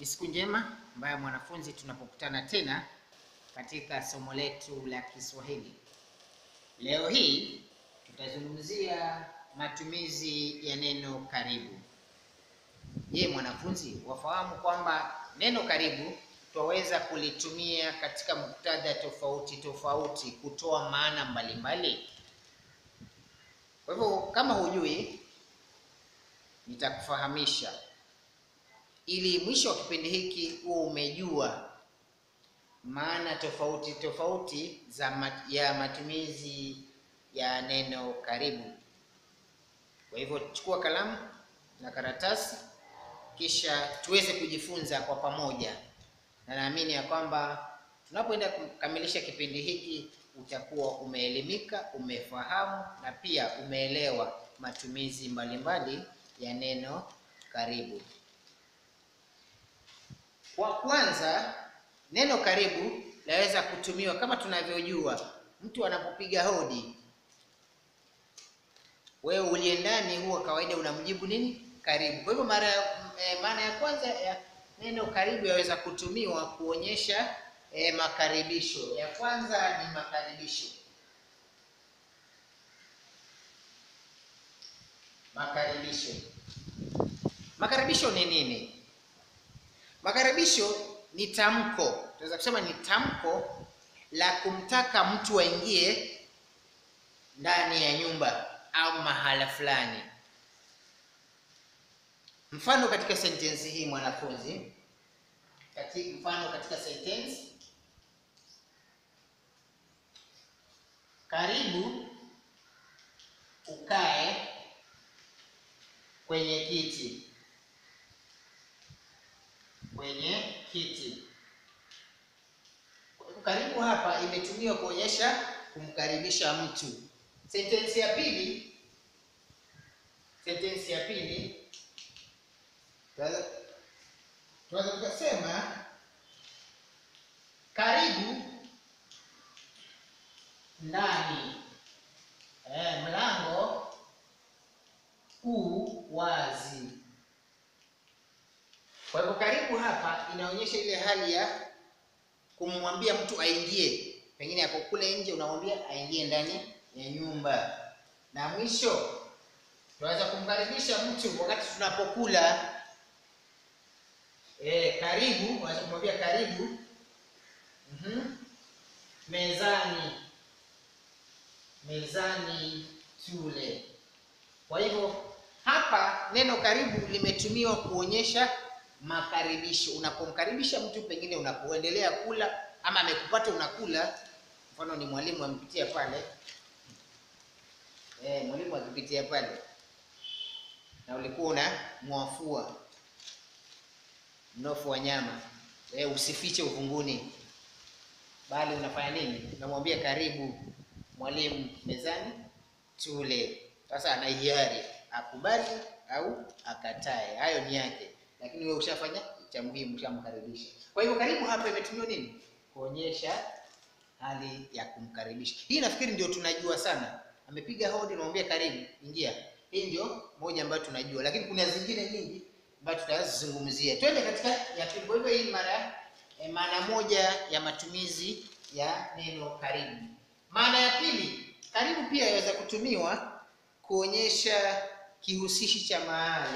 Ni siku njema ambayo mwanafunzi, tunapokutana tena katika somo letu la Kiswahili. Leo hii tutazungumzia matumizi ya neno karibu. Je, mwanafunzi, wafahamu kwamba neno karibu twaweza kulitumia katika muktadha tofauti tofauti kutoa maana mbalimbali? Kwa hivyo kama hujui, nitakufahamisha ili mwisho wa kipindi hiki huo umejua maana tofauti tofauti za mat, ya matumizi ya neno karibu. Kwa hivyo chukua kalamu na karatasi, kisha tuweze kujifunza kwa pamoja, na naamini ya kwamba tunapoenda kukamilisha kipindi hiki utakuwa umeelimika, umefahamu na pia umeelewa matumizi mbalimbali ya neno karibu. Kwa kwanza, neno karibu laweza kutumiwa kama tunavyojua, mtu anapopiga hodi, wewe uliye ndani, huwa kawaida unamjibu nini? Karibu. Kwa hivyo mara e, maana ya kwanza ya neno karibu yaweza kutumiwa kuonyesha e, makaribisho. Ya kwanza ni makaribisho. Makaribisho, makaribisho ni nini? Makaribisho ni tamko, tunaweza kusema ni tamko la kumtaka mtu aingie ndani ya nyumba au mahala fulani. Mfano katika sentensi hii mwanafunzi, katika mfano katika sentensi, karibu ukae kwenye kiti kwenye kiti. Karibu hapa imetumiwa kuonyesha kumkaribisha mtu. Sentensi ya pili, sentensi ya pili tunaweza tukasema karibu ndani, eh, mlango u wazi. Kwa hivyo karibu hapa inaonyesha ile hali ya kumwambia mtu aingie, pengine ako kule nje, unamwambia aingie ndani ya nyumba. Na mwisho tunaweza kumkaribisha mtu wakati tunapokula. E, karibu, unaweza kumwambia karibu mm-hmm. Mezani, mezani tule. Kwa hivyo hapa neno karibu limetumiwa kuonyesha makaribisho. Unapomkaribisha mtu, pengine unapoendelea kula ama amekupata unakula, mfano ni mwalimu amepitia pale eh, mwalimu akipitia pale na ulikuwa una mwafua mnofu wa nyama eh, usifiche uvunguni, bali unafanya nini? Unamwambia karibu mwalimu, mezani tule. Sasa ana hiari akubali au akatae, hayo ni yake lakini wewe ushafanya cha muhimu, ushamkaribisha. Kwa hivyo karibu hapa imetumiwa nini? Kuonyesha hali ya kumkaribisha. Hii nafikiri ndio tunajua sana, amepiga hodi, namwambia karibu, ingia. Hii ndio moja ambayo tunajua, lakini kuna zingine nyingi ambayo tutazizungumzia. Twende katika ya pili. Kwa hivyo hii mara eh, maana moja ya matumizi ya neno karibu. Maana ya pili, karibu pia yaweza kutumiwa kuonyesha kihusishi cha mahali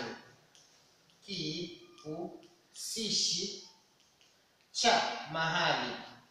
kihusishi cha mahali.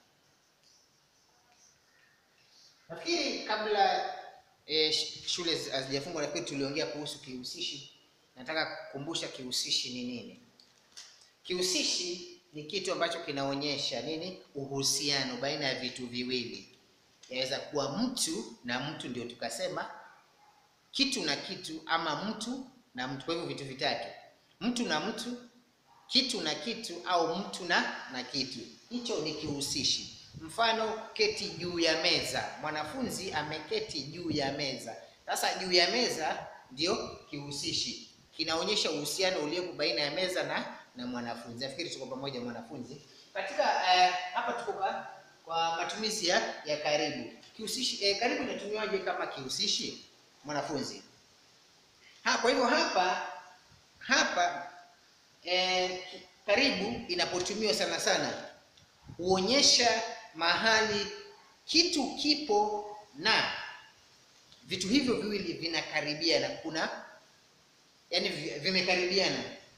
Nafikiri kabla e, shule hazijafungwa, nafikiri tuliongea kuhusu kihusishi. Nataka kukumbusha kihusishi ni nini. Kihusishi ni kitu ambacho kinaonyesha nini? Uhusiano baina ya vitu viwili. Yaweza kuwa mtu na mtu, ndio tukasema kitu na kitu, ama mtu na mtu. Kwa hivyo vitu vitatu mtu na mtu, kitu na kitu, au mtu na na kitu. Hicho ni kihusishi. Mfano, keti juu ya meza. Mwanafunzi ameketi juu ya meza. Sasa juu ya meza ndio kihusishi, kinaonyesha uhusiano uliopo baina ya meza na na mwanafunzi. Nafikiri tuko pamoja mwanafunzi. Katika uh, hapa tuko kwa matumizi ya, ya karibu. Kihusishi eh, karibu inatumiwaje kama kihusishi mwanafunzi? Ha, kwa hivyo hapa hapa eh, karibu inapotumiwa sana sana huonyesha mahali kitu kipo na vitu hivyo viwili vinakaribiana, kuna yani vimekaribiana,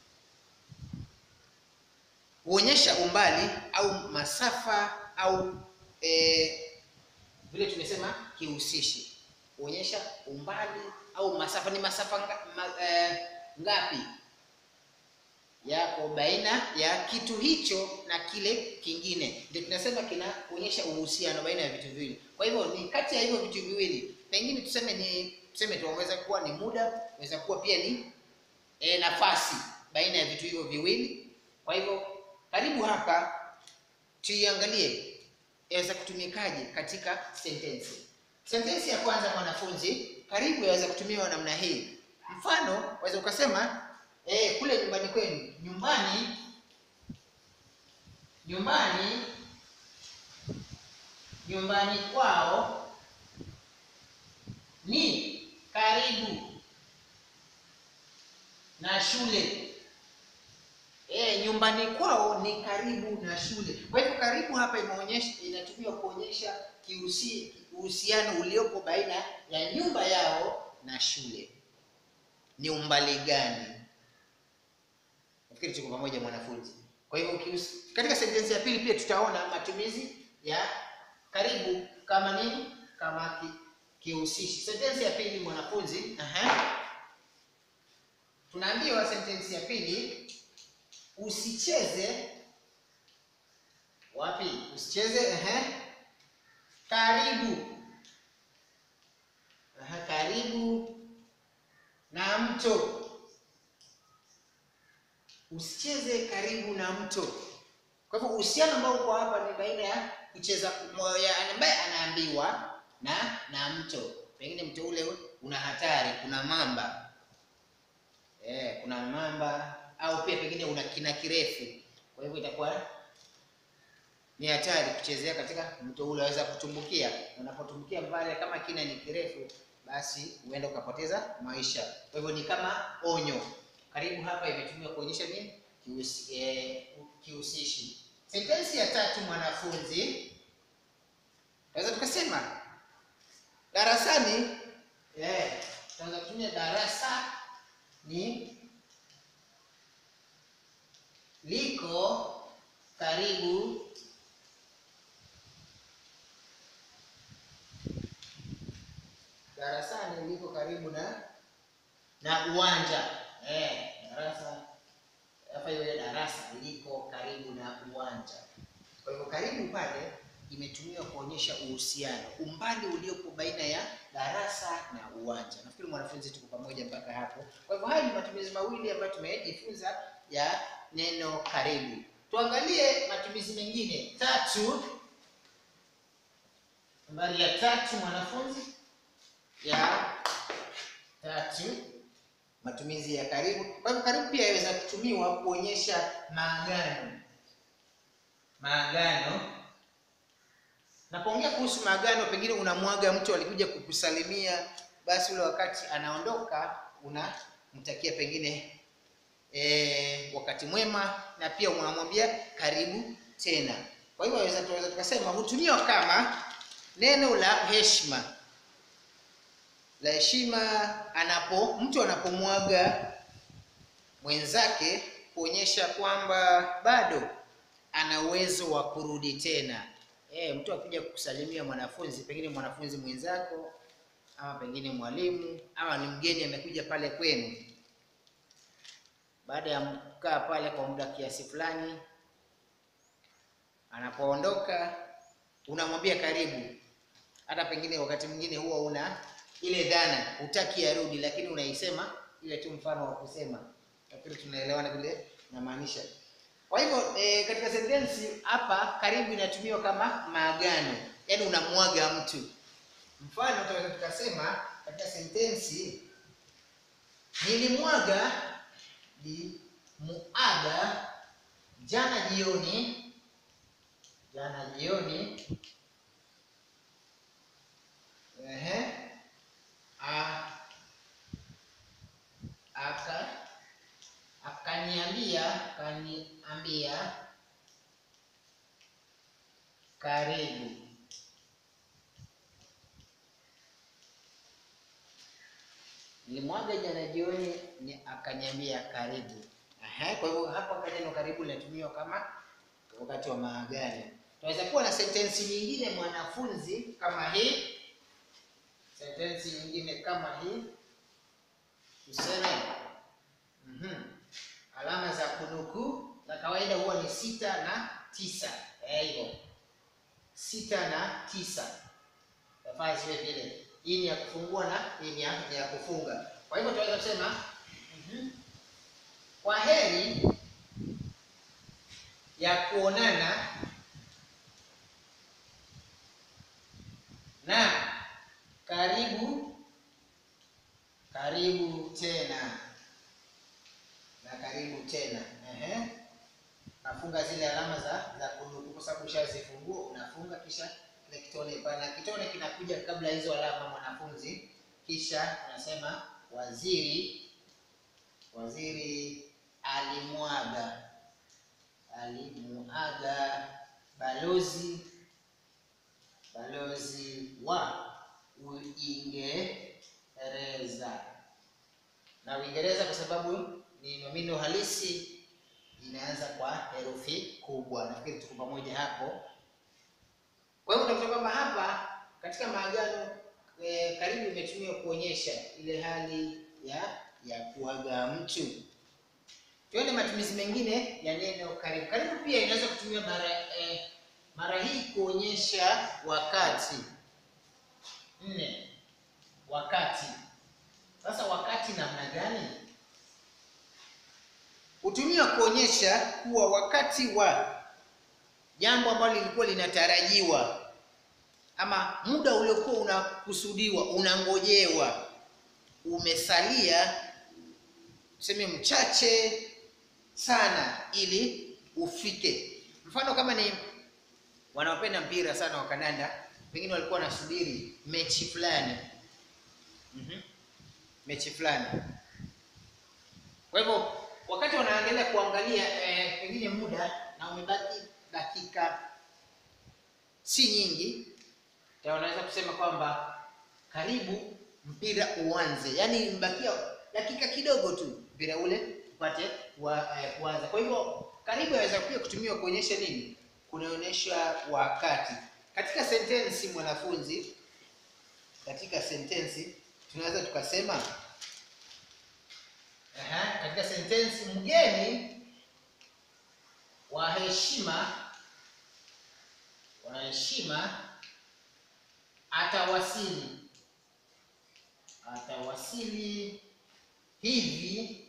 huonyesha umbali au masafa au e, vile tumesema kihusishi, huonyesha umbali au masafa. Ni masafa nga, ma, e, ngapi yako baina ya kitu hicho na kile kingine, ndio tunasema kinaonyesha uhusiano baina ya vitu viwili. Kwa hivyo ni kati ya hivyo vitu viwili, pengine tuseme ni tuseme tuweza kuwa ni muda, weza kuwa pia ni e, nafasi baina ya vitu hivyo viwili. Kwa hivyo karibu hapa tuiangalie yaweza kutumikaje katika sentensi. Sentensi ya kwanza, mwanafunzi, karibu yaweza kutumiwa namna hii. Mfano, waweza ukasema Eh, kule nyumbani kwenu, nyumbani nyumbani nyumbani kwao ni karibu na shule. Eh, nyumbani kwao ni karibu na shule. Kwa hivyo karibu hapa imeonyesha, inatumiwa kuonyesha kihusi uhusiano uliopo baina ya nyumba yao na shule. Ni umbali gani? Nafikiri tuko pamoja mwanafunzi. Kwa hivyo katika sentensi ya pili pia tutaona matumizi ya karibu kama nini? Kama ki, kihusishi. Sentensi ya pili mwanafunzi, aha, tunaambiwa sentensi ya pili, usicheze wapi? Usicheze aha, karibu aha, karibu na mto usicheze karibu na mto. Kwa hivyo uhusiano ambao uko hapa ni baina ya kucheza ambaye anaambiwa na na mto. Pengine mto ule una hatari, kuna mamba eh, kuna mamba au pia pengine una kina kirefu, kwa hivyo itakuwa ni hatari kuchezea katika mto ule, waweza kutumbukia. Unapotumbukia pale, kama kina ni kirefu, basi huenda ukapoteza maisha. Kwa hivyo ni kama onyo. Karibu hapa imetumiwa kuonyesha nini? Kihusi, eh, kihusishi. Sentensi ya tatu mwanafunzi, naweza tukasema darasani, eh, tunaweza kutumia darasa ni liko karibu darasani liko karibu na na uwanja eh, darasa hapa, ile darasa liko karibu na uwanja. Kwa hivyo karibu pale imetumiwa kuonyesha uhusiano, umbali uliopo baina ya darasa na uwanja. Nafikiri mwanafunzi, tuko pamoja mpaka hapo. Kwa hivyo haya ni matumizi mawili ambayo tumejifunza ya neno karibu. Tuangalie matumizi mengine tatu. Nambari ya tatu mwanafunzi, ya tatu matumizi ya karibu. Kwa hivyo karibu pia yaweza kutumiwa kuonyesha maagano. Maagano, napoongea kuhusu maagano, pengine unamwaga mtu alikuja kukusalimia, basi ule wakati anaondoka unamtakia pengine e, wakati mwema, na pia unamwambia karibu tena. Kwa hivyo yaweza tuweza tukasema hutumiwa kama neno la heshima la heshima anapo mtu anapomwaga mwenzake kuonyesha kwamba bado ana uwezo wa kurudi tena. E, mtu akija kukusalimia mwanafunzi, pengine mwanafunzi mwenzako ama pengine mwalimu ama ni mgeni amekuja pale kwenu, baada ya kukaa pale kwa muda kiasi fulani, anapoondoka unamwambia karibu. Hata pengine wakati mwingine huwa una ile dhana hutaki arudi, lakini unaisema ile tu mfano wa kusema. Nafikiri tunaelewana vile namaanisha. Kwa hivyo e, katika sentensi hapa karibu inatumiwa kama maagano, yaani unamwaga mtu. Mfano tunaweza tukasema katika sentensi nilimwaga limuaga jana jioni, jana jioni ehe aka kaniambia kaniambia karibu nilimwaga jana jioni ni akaniambia karibu Aha, kwa hivyo hapa kwa neno karibu linatumiwa kama wakati wa maagano tunaweza kuwa na sentensi nyingine mwanafunzi kama hii sentensi nyingine kama hii tuseme mhm, alama za kunukuu za kawaida huwa ni sita na tisa Eh, hivyo sita na tisa yafaa ziwe vile hii ni ya kufungua na hii ni ya, ni ya kufunga kwa hivyo tunaweza kusema mhm, kwa heri ya kuonana na karibu karibu tena na karibu tena Ehe. nafunga zile alama za za kunukuu kwa sababu ushazifungua unafunga kisha kile kitone pana kitone kinakuja kabla hizo alama mwanafunzi kisha unasema waziri waziri alimwaga alimuaga balozi balozi wa Uingereza na Uingereza kwa sababu ni nomino halisi inaanza kwa herufi kubwa. Nafikiri tuko pamoja hapo. Kwa hivyo utakuta kwamba hapa katika maagano e, karibu imetumiwa kuonyesha ile hali ya ya kuaga mtu. Tuone matumizi mengine ya neno karibu. Karibu pia inaweza kutumia mara eh, mara hii kuonyesha wakati. Nne, wakati. Sasa wakati namna gani? Hutumiwa kuonyesha kuwa wakati wa jambo ambalo lilikuwa linatarajiwa ama muda uliokuwa unakusudiwa, unangojewa, umesalia tuseme mchache sana ili ufike. Mfano kama ni wanaopenda mpira sana wa kandanda, pengine walikuwa wanasubiri mechi fulani mm-hmm. mechi fulani. Kwa hivyo wakati wanaendelea kuangalia eh, pengine muda na umebaki dakika si nyingi, ndio wanaweza kusema kwamba karibu mpira uanze, yaani imebakia dakika kidogo tu mpira ule upate wa, eh, kuanza. Kwa hivyo karibu inaweza pia kutumiwa kuonyesha nini? Kunaonyesha wakati. Katika sentensi mwanafunzi, katika sentensi tunaweza tukasema Aha, katika sentensi mgeni wa heshima wa heshima atawasili atawasili hivi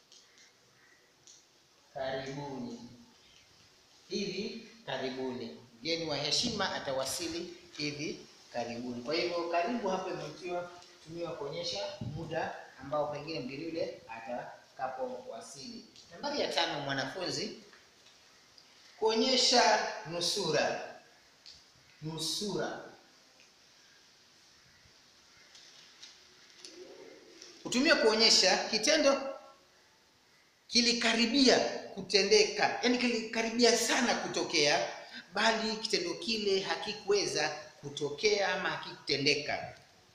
karibuni hivi karibuni mgeni wa heshima atawasili hivi karibuni kwa hivyo karibu hapa imetiwa tumiwa kuonyesha muda ambao pengine mgeni yule atakapowasili nambari ya tano mwanafunzi kuonyesha nusura nusura hutumia kuonyesha kitendo kilikaribia kutendeka, yani kilikaribia sana kutokea, bali kitendo kile hakikuweza kutokea ama hakikutendeka.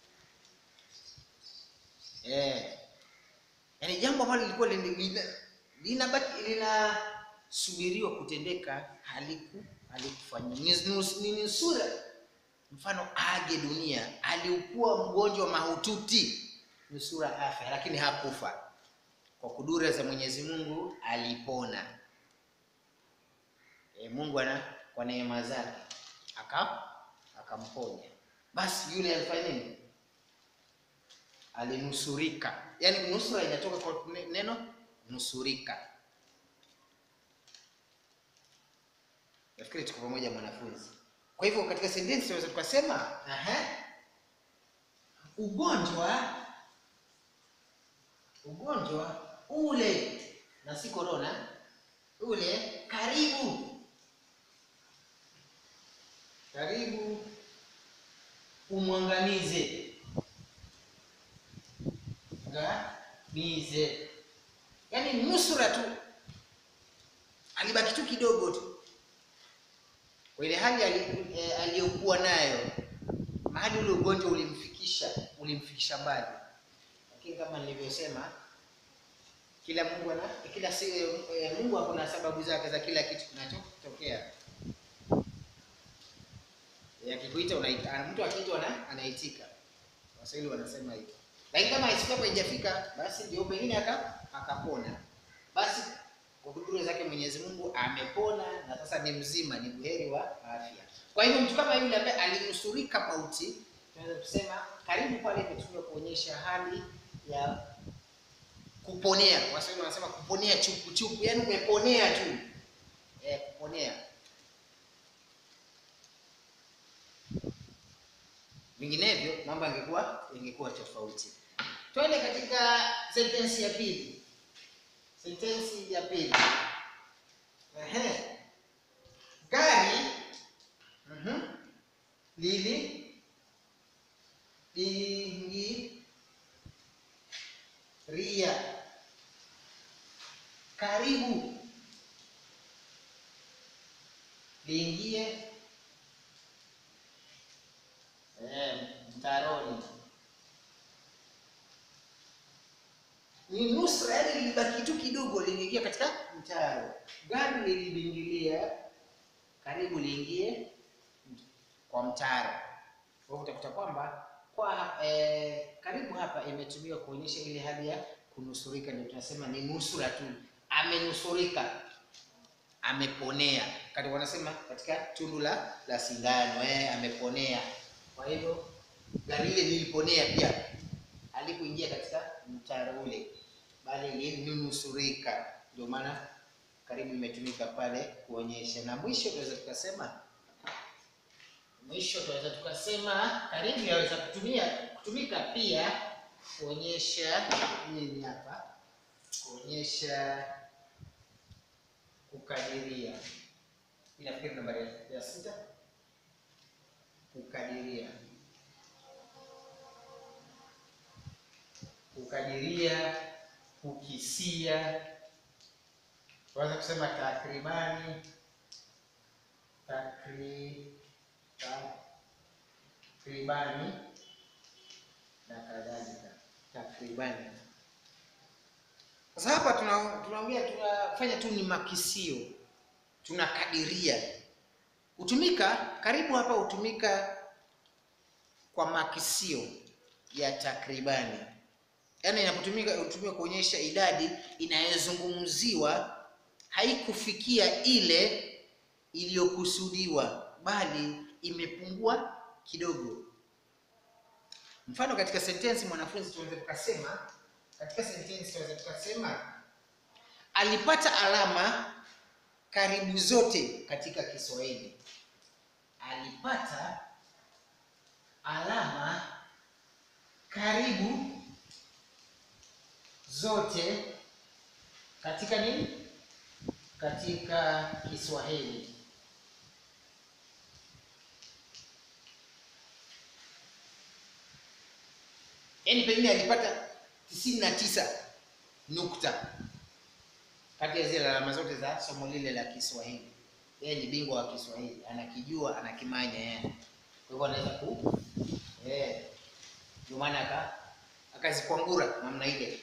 Eh, yani jambo ambalo lilikuwa linabaki linasubiriwa kutendeka haliku halikufanyika. Ni nusura, mfano age dunia, aliugua mgonjwa mahututi, nusura afya, lakini hakufa kwa kudura za Mwenyezi Mungu alipona. E, Mungu ana kwa neema zake aka akamponya. Basi yule alifanya nini? Alinusurika. Yaani nusura inatoka kwa neno nusurika. Nafikiri tuko pamoja mwanafunzi. Kwa hivyo katika sentensi tunaweza tukasema aha, ugonjwa ugonjwa ule na si korona, ule karibu karibu umwangamize ngamize, yaani nusura tu, alibaki tu kidogo tu kwa ile hali ali- eh, aliyokuwa nayo, mahali ule ugonjwa ulimfikisha ulimfikisha mbali. Lakini kama nilivyosema, kila Mungu ana kila si, eh, Mungu ako na sababu zake za kila kitu kinachotokea. Eh, Akikuita unaita, ana- mtu akiitwa ana- anaitika. Waswahili wanasema hivyo. Lakini kama isipokuwa haijafika, basi ndio pengine aka akapona. Basi kwa kudura zake Mwenyezi Mungu amepona na sasa ni mzima, ni buheri wa afya. Kwa hivyo mtu kama yule ambaye alinusurika mauti, tunaweza kusema karibu pale imetumia kuonyesha hali ya kuponea. Waswahili wanasema kuponea chupu chupu, yaani umeponea tu eh, kuponea. Vinginevyo mambo yangekuwa yangekuwa tofauti. Twende katika sentensi ya pili. Sentensi ya pili. Ehe. Gari mhm, lili dingiria karibu liingie eh, mtaroni. Ni nusra, yaani lilibaki tu kidogo liingia katika mtaro. Gari lilibingilia karibu liingie kwa mtaro. Kwa hivyo utakuta kwamba kwa eh, karibu hapa imetumiwa kuonyesha ile hali ya kunusurika, ndio tunasema ni nusura tu, amenusurika, ameponea. Kati wanasema katika tundu la la sindano eh, ameponea. Kwa hivyo gari ile liliponea pia alipoingia katika mtaro ule, bali lilinusurika. Ndio maana karibu imetumika pale kuonyesha, na mwisho tunaweza tukasema mwisho tunaweza tukasema karibu yaweza kutumia kutumika pia kuonyesha nini hapa, kuonyesha kukadiria. Hii nafikiri nambari ya- ya sita, kukadiria. Kukadiria, kukisia, tunaweza kusema takribani, takri takribani na kadhalika, takribani. Sasa hapa tuna- tunaongea tunafanya tu ni makisio, tunakadiria. Hutumika karibu hapa, hutumika kwa makisio ya takribani, yaani inapotumika hutumika kuonyesha idadi inayozungumziwa haikufikia ile iliyokusudiwa bali imepungua kidogo. Mfano, katika sentensi mwanafunzi, tunaweza tukasema, katika sentensi tunaweza tukasema alipata alama karibu zote katika Kiswahili. Alipata alama karibu zote katika nini? Katika Kiswahili. yaani pengine alipata tisini na tisa nukta kati ya zile alama zote za somo lile la Kiswahili. Yeye ni bingwa wa Kiswahili, anakijua, anakimanya yeye. Kwa hivyo anaweza ku eh, ndio maana aka akazikwangura namna ile.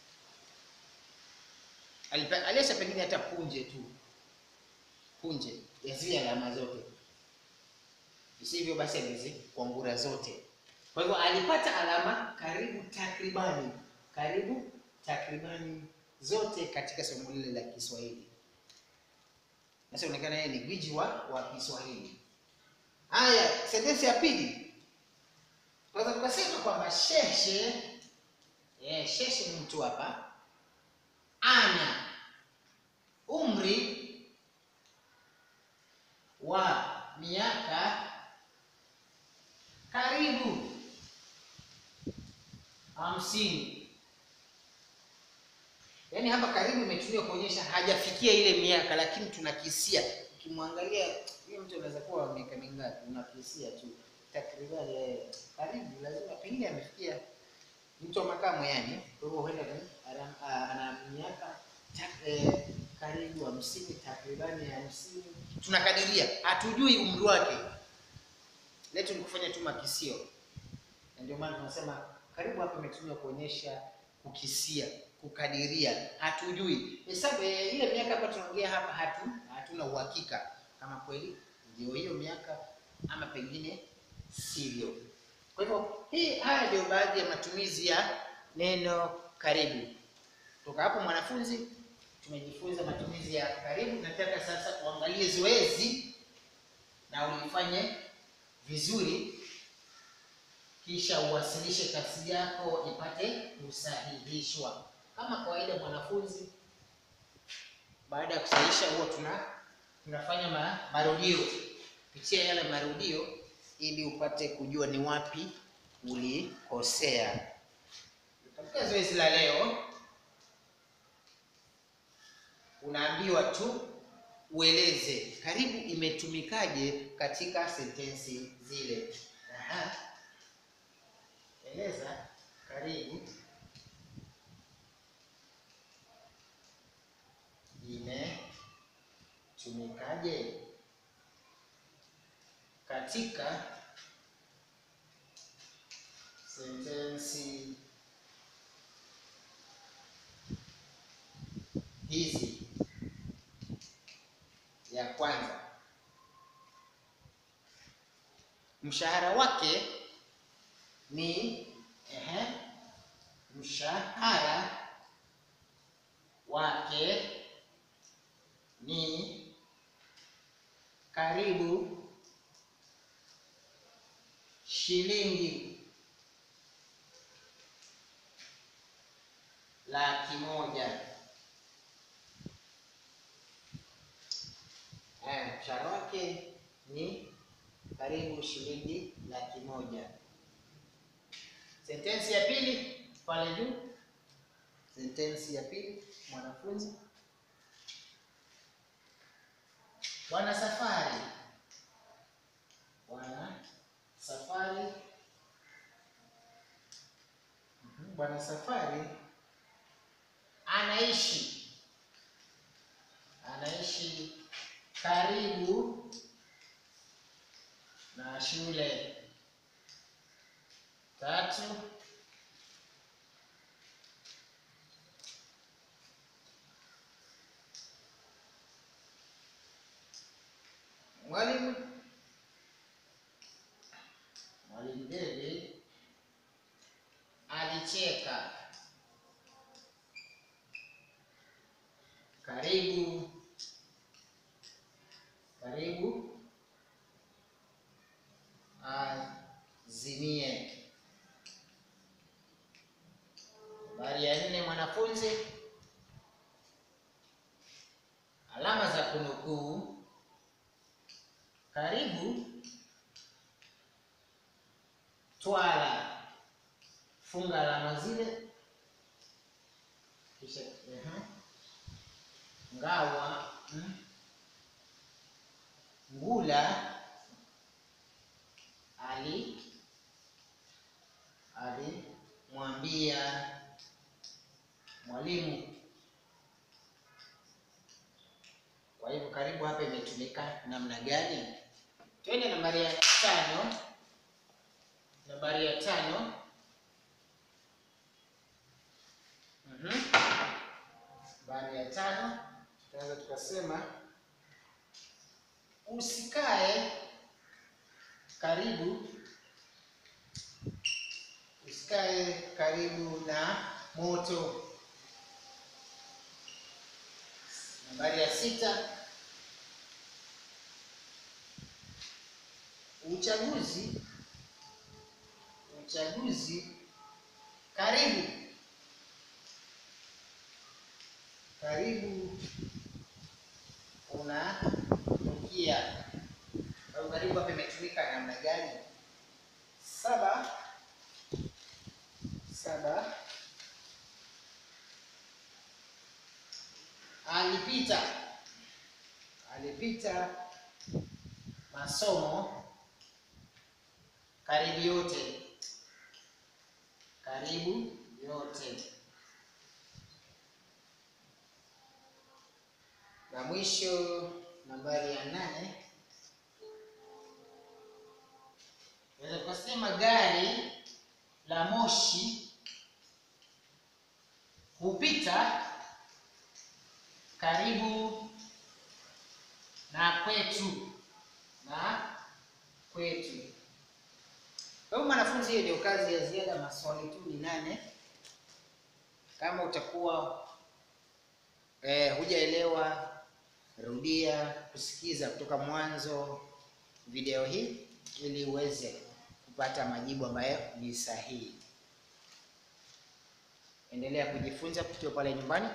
Alipa- Aliacha pengine hata punje tu, punje ya zile alama zote, isivyo basi alizikwangura zote. Kwa hivyo alipata alama karibu takribani karibu takribani zote katika somo lile la Kiswahili. Nasi onekana yeye ni gwiji wa wa Kiswahili. Haya, sentensi ya pili tunaweza tukasema kwamba Sheshe eh, Sheshe ni mtu hapa ana umri wa miaka karibu hamsini. Yaani hapa karibu imetumiwa kuonyesha hajafikia ile miaka, lakini tunakisia. Ukimwangalia huyo mtu anaweza kuwa wa miaka mingapi, unakisia tu takriban eh, karibu, lazima pengine amefikia mtu wa makamo, yani. Kwa hivyo huenda ni ana, ana miaka ta- eh, karibu hamsini takribani hamsini tunakadiria hatujui umri wake letu ni kufanya tu makisio na ndio maana tunasema karibu hapa imetumiwa kuonyesha kukisia kukadiria hatujui hesabu eh, ile miaka hapa tunaongea hapa hatu hatuna uhakika kama kweli ndio hiyo miaka ama pengine sivyo kwa hivyo hii haya ndio baadhi ya matumizi ya neno karibu toka hapo mwanafunzi tumejifunza matumizi ya karibu nataka sasa uangalie zoezi na ulifanye vizuri kisha uwasilishe tafsiri yako ipate kusahihishwa kama kawaida mwanafunzi baada ya kusahihisha huwa tuna tunafanya ma, marudio pitia yale marudio ili upate kujua ni wapi ulikosea katika zoezi la leo unaambiwa tu ueleze karibu imetumikaje katika sentensi zile Aha. eleza karibu imetumikaje katika sentensi hizi ya kwanza mshahara wake ni ehe, mshahara wake ni karibu shilingi laki moja. Eh, mshahara wake ni karibu shilingi laki moja. Sentensi ya pili pale juu, sentensi ya pili mwanafunzi. Bwana Safari, bwana Safari, Mhm, bwana Safari anaishi anaishi karibu na shule. Tatu, mwalimu mwalimu David alicheka karibu karibu azimie. Habari ya nne, mwanafunzi, alama za kunukuu karibu twala, funga alama zile, kisha ehe, ngawa mm, ngula ali alimwambia mwalimu. Kwa hivyo karibu hapa imetumika namna gani? Twende nambari ya tano. Nambari ya tano. Mhm. Nambari ya tano tunaweza tukasema usikae karibu usikae karibu na moto. Nambari ya sita, uchaguzi uchaguzi karibu karibu unatukia. Au karibu hapa imetumika namna gani? Saba saba alipita alipita masomo karibu yote karibu yote la mwisho nambari ya nane naweza kusema gari la moshi hupita karibu na kwetu na kwetu. Kwa hiyo mwanafunzi, hiyo ndio kazi ya ziada. Maswali tu ni nane. Kama utakuwa eh, hujaelewa, rudia kusikiza kutoka mwanzo video hii ili uweze kupata majibu ambayo ni sahihi. Endelea kujifunza kutoka pale nyumbani,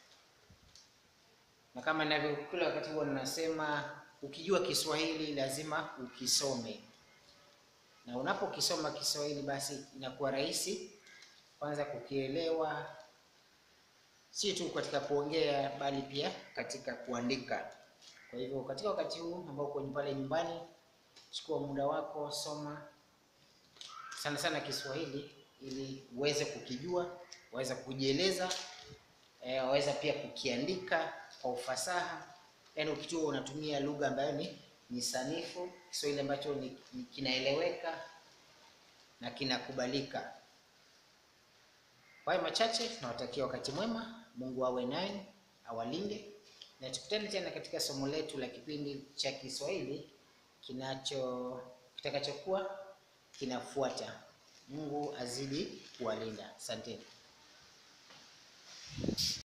na kama ninavyo kila wakati huwa ninasema, ukijua Kiswahili lazima ukisome, na unapokisoma Kiswahili basi inakuwa rahisi kwanza kukielewa, si tu katika kuongea, bali pia katika kuandika. Kwa hivyo katika wakati huu ambao uko pale nyumbani, chukua muda wako, soma sana sana Kiswahili ili uweze kukijua, waweza kujieleza, e, waweza pia kukiandika kwa ufasaha, yaani ukijua unatumia lugha ambayo ni ni sanifu, Kiswahili ambacho ni, ni kinaeleweka na kinakubalika. Kwa hayo machache, nawatakia wakati mwema. Mungu awe nanyi, awalinde, na tukutane tena katika somo letu la kipindi cha Kiswahili kinacho kitakachokuwa kinafuata. Mungu azidi kuwalinda. Asanteni.